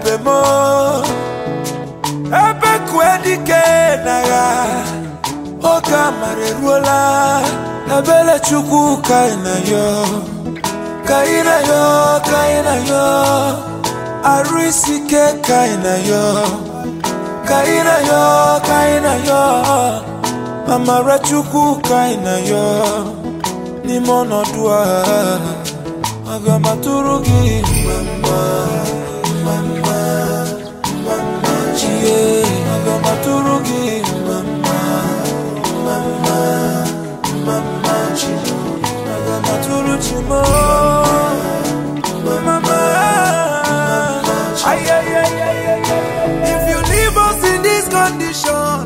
ebube m ebe kue dike n'agha oge amara eruola ebere chukwu ka ị na yo ka ị na yo ka ị na yo arụ isi ike ka ị na yo ka ị na yo ka ị na yo amara chukwu ka ị na yo n'ime ọnọdụ a aga m atụrụ gị mma mma mma mma mma chie aga m atụrụ gị mma mma mma mma mma mma chi aga m atụrụ chi m mma mma ay ay ay ay ay if you leave us in this condition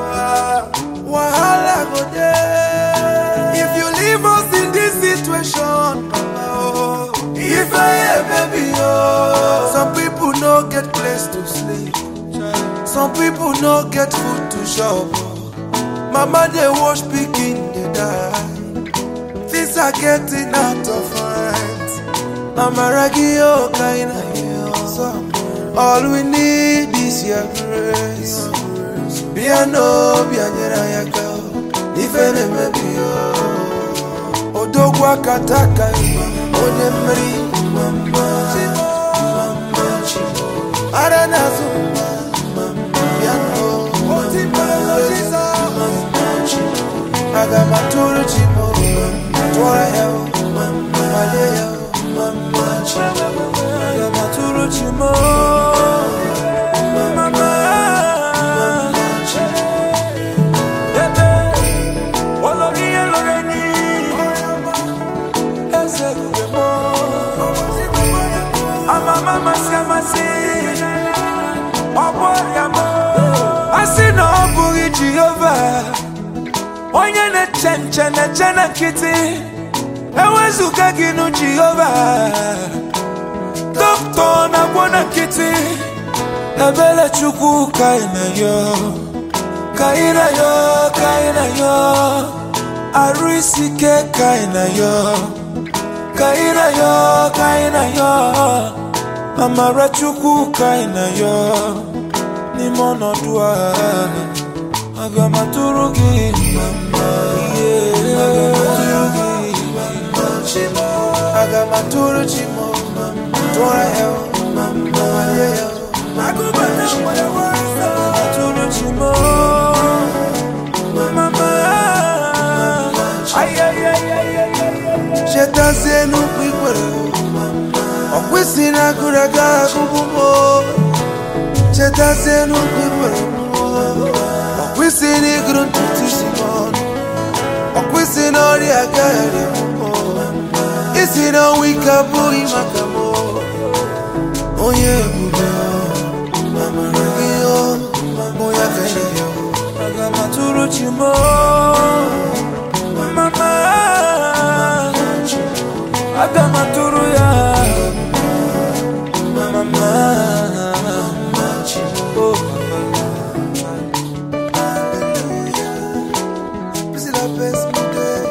wahala go dey if you leave us in this situation oh, if i hear baby oh some people no get place to sleep some people no get food to chop mama dey wash pikin dey die things are getting out of hand amaragi oh kaina yo all we need is your grace bịa n'obi anyere anyị aka ife na-emebi ya odogwu aka taka onye mmeri ara na-azụ bịa aga m atụrụ chi m tụọ ya malie ya aga m atụrụ chi m asị na ọ bụghị jehova onye na-eche nche na-eche na nkịtị ewezụga gị nụ jehova dọkịta na-agwọ na nkịtị ebere chukwu ka ị na yo ka ị na yo ka ị na yo arụ isi ike ka ị na yo ka ị na yo ka ị na yo amara chukwu ka ị na yo n'ime ọnọdụ a aga m atụrụ gị mma ihe aga m atụrụ gị mma chimo aga m atụrụ chimo tụọ ya mma walie ya atụrụ chimo mama chetazie n'ukwu ikwere ọkwụsị na agụrụ aga agụbụ m chetazie n'ukwu ikwere ọkwụsị na ịgụrụ ntutu isi m ọnụ ọkwụsị na ọrịa agaghị isi na ọnwa ike abụghị maka m onye ebube amara gị mụ ya ka ya aga m atụrụ chi m mama aga m atụrụ ya mama oh C'est la best modèle.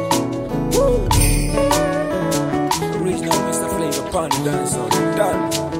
Original Mr. Flavor Pun Dancer. Done.